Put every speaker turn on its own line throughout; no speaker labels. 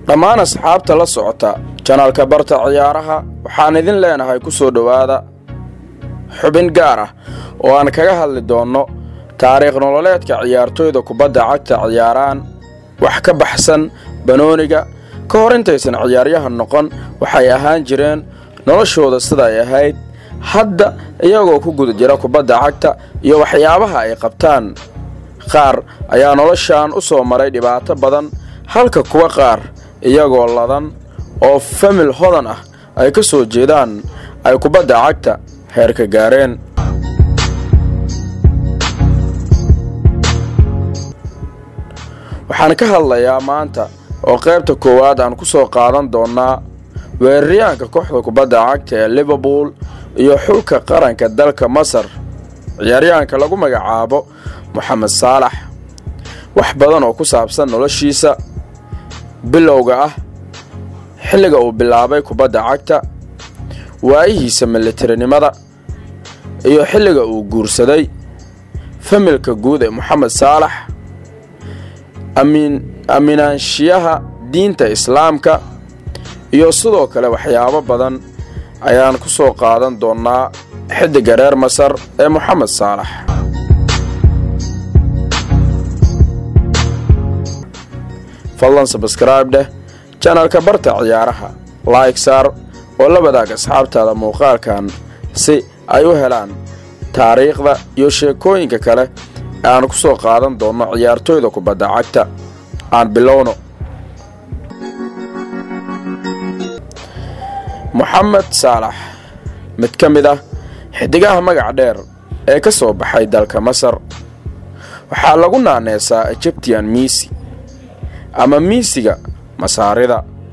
dhammaan asxaabta la socota janaalka barta ciyaaraha waxaan idin leenahay ku soo dhowaada xubin gaar ah oo aan kaga hadli doonno taariikh nololeedka ciyaartoyda kubadda cagta ciyaaraan wax ka baxsan banooniga ka hor intaysan ciyaaryahan noqon waxay ahaan jireen noloshooda sida ay ahayd hadda iyagoo ku guda jira kubadda cagta iyo waxyaabaha ay qabtaan qaar ayaa noloshan u soo maray dhibaato badan halka kuwa qaar iyagoo ladan oo famil hodan ah ay ka soo jeedaan ay kubadda cagta heerka gaareen waxaan ka hadlayaa maanta oo qaybta koowaad aan ku soo qaadan doonnaa weeraryahanka kooxda kubadda cagta ee liverpool iyo xulka qaranka dalka masar ciyaaryahanka lagu magacaabo moxamed saalax wax badan oo ku saabsan noloshiisa bilowga ah xilliga uu bilaabay kubadda cagta waayihiisa militarinimada iyo xilliga uu guursaday familka guud ee moxamed saalax aaminaanshiyaha diinta islaamka iyo sidoo kale waxyaabo badan ayaan ku soo qaadan doonnaa xiddiga reer masar ee moxamed saalax fadlan sabskraibe dheh janalka barta ciyaaraha laig saar oo la wadaag asxaabtaada muuqaalkan si ay u helaan taariikhda iyo sheekooyinka kale ee aan ku soo qaadan doonno ciyaartoyda kubadda cagta aan bilowno moxamed saalax mid ka mid ah xidigaha magac dheer ee ka soo baxay dalka masar waxaa lagu naaneesaa egyptian miisi ama miisiga masaarida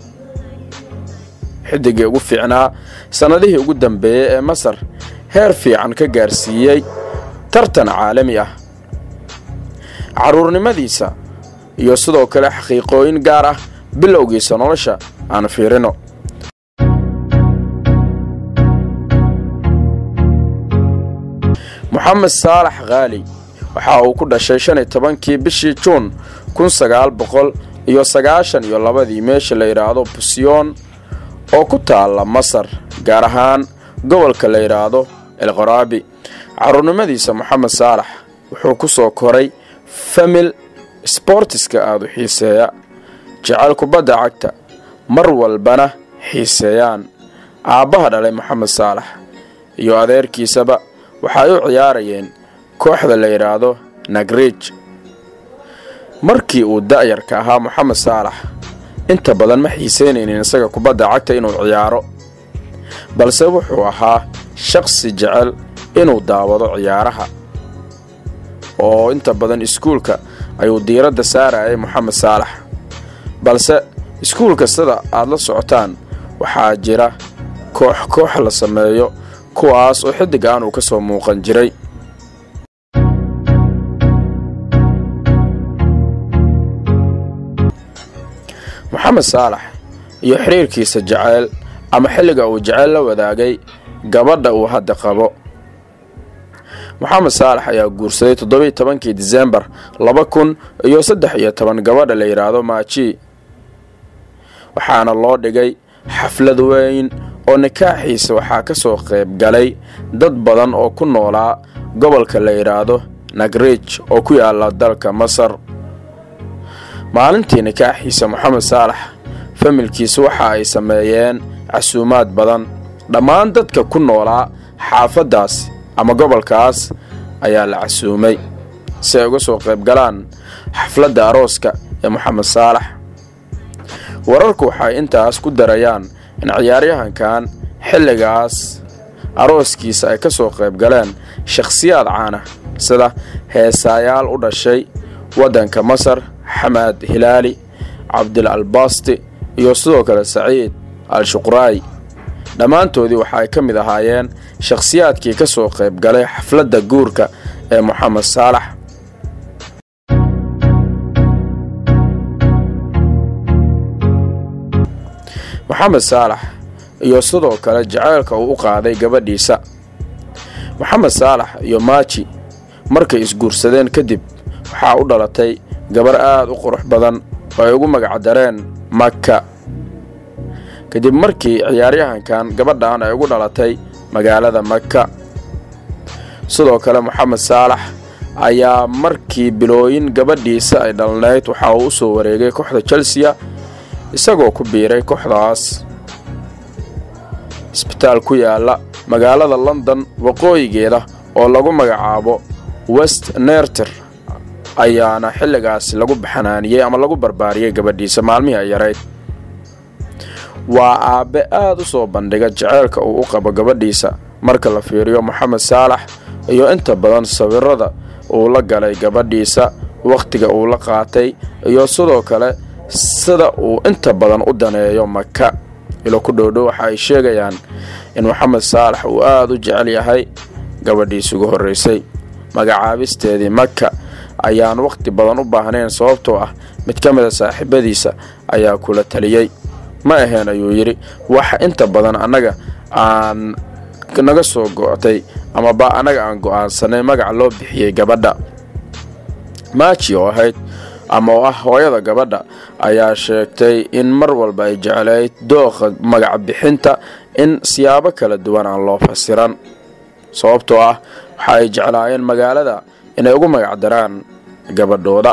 xidigii ugu fiicnaa sannadihii ugu dambeeyey ee masar heer fiican ka gaarsiiyey tartan caalami ah carruurnimadiisa iyo sidoo kale xaqiiqooyin gaar ah bilowgiisa nolosha aan fiirino moxamed saalax khaali waxa uu ku dhashay shan iyo tobankii bishii juun kun sagaal boqol iyo sagaashan iyo labadii meesha la yidhaahdo busiyoon oo ku taalla masar gaar ahaan gobolka la yidhaahdo elqoraabi carruurnimadiisa moxamed saalax wuxuu ku soo koray famil sboortiska aada u xiiseeya jecel kubadda cagta mar walbana xiiseeyaan aabbaha dhalay moxamed saalax iyo adeerkiisaba waxay u ciyaarayeen kooxda la yidhaahdo nagriij markii uu da'yarka ahaa moxamed saalax inta badan ma xiiseynaynin isaga kubadda cagta inuu ciyaaro balse wuxuu ahaa shaqsi jecel inuu daawado ciyaaraha oo inta badan iskuulka ayuu diiradda saarayay moxamed saalax balse iskuulka sida aad la socotaan waxaa jira koox koox la sameeyo kuwaas oo xiddigaan uu ka soo muuqan jiray moxamed saalax iyo xiriirkiisa jeceyl ama xilliga uu jeceyl la wadaagay gabadha uu hadda qabo moxamed saalax ayaa guursaday toddobiiy tobankii disembar laba kun iyo saddex iyo toban gabadha la yidhaahdo maaji waxaana loo dhigay xaflad weyn oo nikaaxiisa waxaa ka soo qayb galay dad badan oo ku noolaa gobolka la yidhaahdo nagriij oo ku yaala dalka masar maalintii nikaaxiisa moxamed saalax familkiisa waxa ay sameeyeen casuumaad badan dhammaan dadka ku noolaa xaafaddaas ama gobolkaas ayaa la casuumay si ay uga soo qayb galaan xafladda arooska ee moxamed saalax wararku waxay intaas ku darayaan in ciyaaryahankan xilligaas arooskiisa ay ka soo qayb galeen shakhsiyaad caana sida heesaayaal u dhashay waddanka masar xamaad hilaali cabdil albasti iyo sidoo kale saciid al-shuqraayi dhammaantoodii waxa ay ka mid ahaayeen shakhsiyaadkii ka soo qayb galay xafladda guurka ee moxamed saalax moxamed saalax iyo sidoo kale jaceylka uu u qaaday gabadhiisa moxamed saalax iyo maaji markay isguursadeen kadib waxaa u dhalatay gabar aad u qurux badan oo ay ugu magacdareen maka kadib markii ciyaaryahankan gabadhan ay ugu dhalatay magaalada maka sidoo kale moxamed saalax ayaa markii bilooyin gabadhiisa ay dhalnayd waxa uu u soo wareegay kooxda chelsea isagoo ku biiray kooxdaas isbitaal ku yaala magaalada london waqooyigeeda oo lagu magacaabo west nerter ayaana xilligaasi lagu baxanaaniyey ama lagu barbaariyey gabadhiisa maalmihii ay yarayd waa aabbe aad u soo bandhiga jaceylka uu u qabo gabadhiisa marka la fiiriyo moxamed saalax iyo inta badan sawirada uu la galay gabadhiisa wakhtiga uu la qaatay iyo sidoo kale sida uu inta badan u daneeyo maka ilo ku dhowdhow waxa ay sheegayaan in moxamed saalax uu aada u jecel yahay gabadhiisa ugu horraysay magacaabisteedii maka ayaan wakhti badan u baahnayn sababtoo ah mid ka mida saaxiibadiisa ayaa kula taliyey ma aheen ayuu yidhi waxa inta badan annaga aan naga soo go'tay amaba annaga aan go'aansanay magaca loo bixiyey gabadha maaji oo ahayd ama oo ah hooyada gabadha ayaa sheegtay in mar walba ay jeclayd dooqa magac bixinta in siyaabo kala duwan aan loo fasiran sababtoo ah waxa ay jeclaayeen magaalada inay ugu magac daraan gabadhooda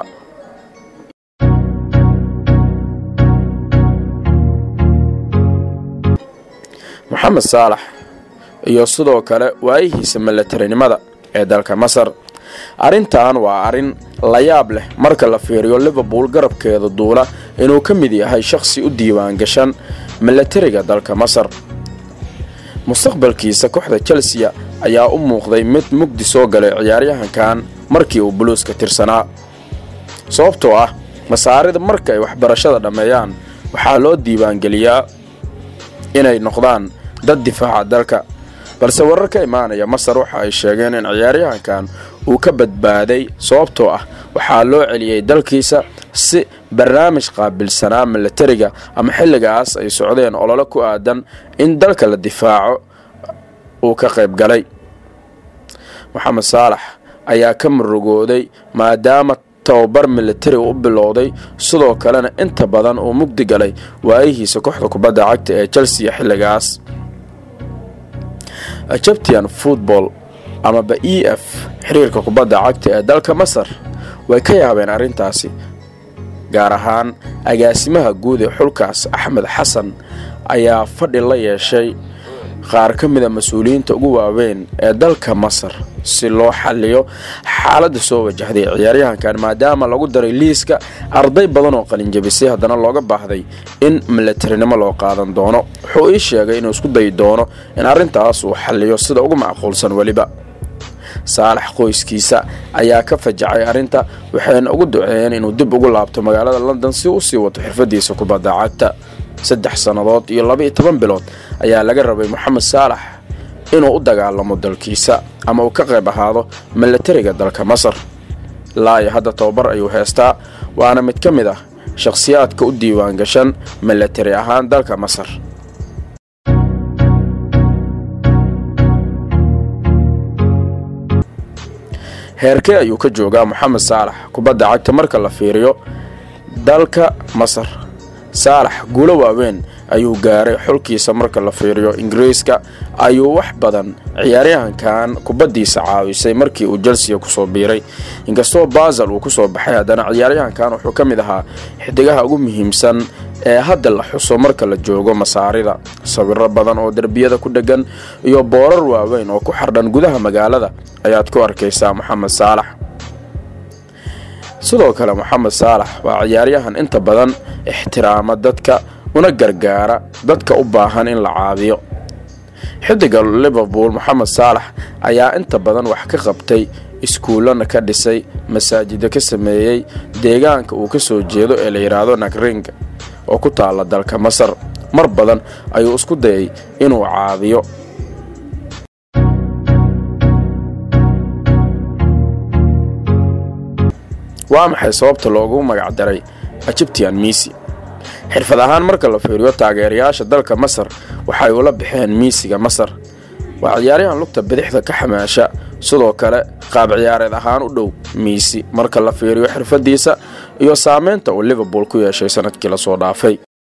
moxamed saalax iyo sidoo kale waayihiisa militarinimada ee dalka masar arrintan waa arrin la yaab leh marka la fiiriyo liverpool garabkeeda duula inuu ka mid yahay shakhsi u diiwaan gashan milatariga dalka masar mustaqbalkiisa kooxda chelsea ayaa u muuqday mid mugdi soo galay ciyaaryahankan markii uu buluuska tirsanaa sababtoo ah masaarida marka ay waxbarashada dhammeeyaan waxaa loo diiwaangeliyaa inay noqdaan dad difaaca dalka balse warar ka imaanaya masar waxa ay sheegeen in ciyaaryahankan uu ka badbaaday sababtoo ah waxaa loo celiyey dalkiisa si barnaamij qaabilsanaa milatariga ama xilligaas ay socdeen olole ku aadan in dalka la difaaco uu ka qayb galay moxamed saalax ayaa ka murugooday maadaama tababar militari u bilowday sidoo kalena inta badan uu mugdi galay waayihiisa kooxda kubadda cagta ee chelsea xilligaas egyptian football amaba e f xiriirka kubadda cagta ee dalka masar way ka yaabeen arrintaasi gaar ahaan agaasimaha guud ee xulkaas axmed xasan ayaa fadhi la yeeshay qaar ka mida mas-uuliyiinta ugu waaweyn ee dalka masar si loo xaliyo xaaladda soo wajahday ciyaaryahankan maadaama lagu daray liiska arday badan oo qalinjabisay haddana looga baahday in militarinimo loo qaadan doono wuxuu ii sheegay inuu isku dayi doono in arrintaas uu xaliyo sida ugu macquulsan weliba saalax qoyskiisa ayaa ka fajacay arrinta waxayna ugu duceeyeen inuu dib ugu laabto magaalada london si uu sii wato xirfadiisa kubadda cagta saddex sannadood iyo laba iyo toban bilood ayaa laga rabay moxamed saalax inuu u dagaalamo dalkiisa ama uu ka qayb ahaado milatariga dalka masar ilaa iyo hadda tababar ayuu heestaa waana mid ka mid ah shakhsiyaadka u diiwaan gashan milatari ahaan dalka masar heerkee ayuu ka joogaa moxamed saalax kubadda cagta marka la fiiriyo dalka masar saalax guulo waaweyn ayuu gaaray xulkiisa marka la fiiriyo ingiriiska ayuu wax badan ciyaaryahankan kubaddiisa caawisay markii uu chelsea kusoo biiray inkastoo basel uu kusoo baxay haddana ciyaaryahankan wuxuu ka mid ahaa xidigaha ugu muhiimsan ee hadda la xuso marka la joogo masaarida sawiro badan oo derbiyada ku dheggan iyo boorar waaweyn oo ku xardhan gudaha magaalada ayaad ku arkaysaa moxamed saalax sidoo kale moxamed saalax waa ciyaaryahan inta badan ixtiraama dadka una gargaara dadka u baahan in la caabiyo xidiga liverpool moxamed saalax ayaa inta badan wax ka qabtay iskuullana ka dhisay masaajida ka sameeyey deegaanka uu ka soo jeedo ee la yidhaahdo nagring oo ku taalla dalka masar mar badan ayuu isku dayay inuu caabiyo waa maxay sababta loogu magac daray egyptian misi xirfad ahaan marka la fiiriyo taageerayaasha dalka masar waxay ula baxeen miisiga masar waa ciyaaryahan lugta bidixda ka xamaasha sidoo kale qaab ciyaareed ahaan u dhow miisi marka la fiiriyo xirfadiisa iyo saameynta uu liverpool ku yeeshay sanadkii lasoo dhaafay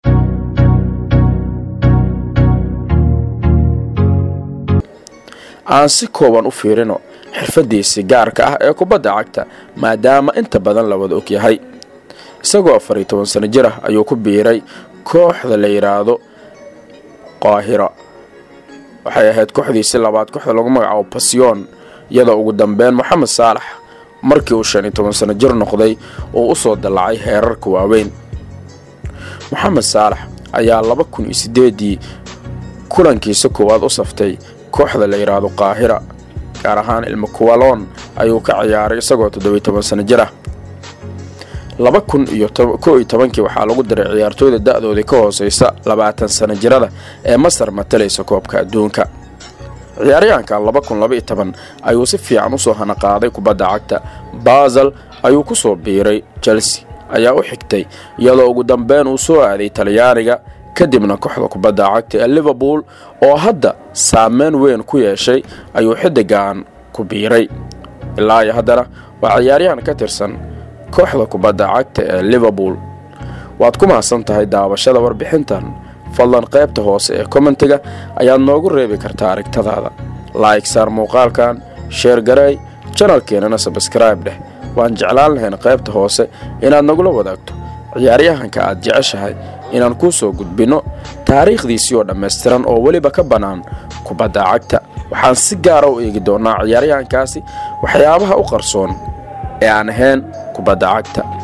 aan si kooban u fiirino xirfadiisii gaarka ah ee kubadda cagta maadaama inta badan la wada ogyahay isagoo afar iyo toban sano jir ah ayuu ku biiray kooxda la yidhaahdo qaahira waxay ahayd kooxdiisii labaad kooxda lagu magacaabo basyoon iyadoo ugu dambeyn moxamed saalax markii uu shan iyo toban sano jir noqday uu u soo dallacay heerarka waaweyn moxamed saalax ayaa laba kun iyo siddeedii kulankiisa koowaad u saftay kooxda la yidhaahdo qaahira gaar ahaan ilmo kuwaloon ayuu ka ciyaaray isagoo toddobiyo toban sano jir ah laba kun iyo ko iyo tobankii waxaa lagu diray ciyaartooyda da-doodii ka hooseysa labaatan sano jirada ee masar matalaysa koobka adduunka ciyaaryahanka laba kun laba iyo toban ayuu si fiican usoo hanaqaaday kubadda cagta basel ayuu ku soo biiray chelsea ayaa u xigtay iyadoo ugu dambeyn uu soo aaday talyaaniga kadibna kooxda kubadda cagta ee liverpool oo hadda saameyn weyn ku yeeshay ayuu xidigan ku biiray ilaa iyo haddana waa ciyaaryahan ka tirsan kooxda kubadda cagta ee liverpool waad ku mahadsan tahay daawashada warbixintan fadlan qaybta hoose ee kommentiga ayaad noogu reebi kartaa aragtadaada laayg saar muuqaalkan sheer gareey janalkeenana sabskraibe dheh waan jeclaan lahayn qaybta hoose inaad nagula wadaagto ciyaaryahanka aad jeceshahay inaan kuu soo gudbinno taariikhdiisii oo dhammaystiran oo weliba ka bannaan kubadda cagta waxaan si gaara u eegi doonnaa ciyaaryahankaasi waxyaabaha u qarsoon ee aan ahayn kubadda cagta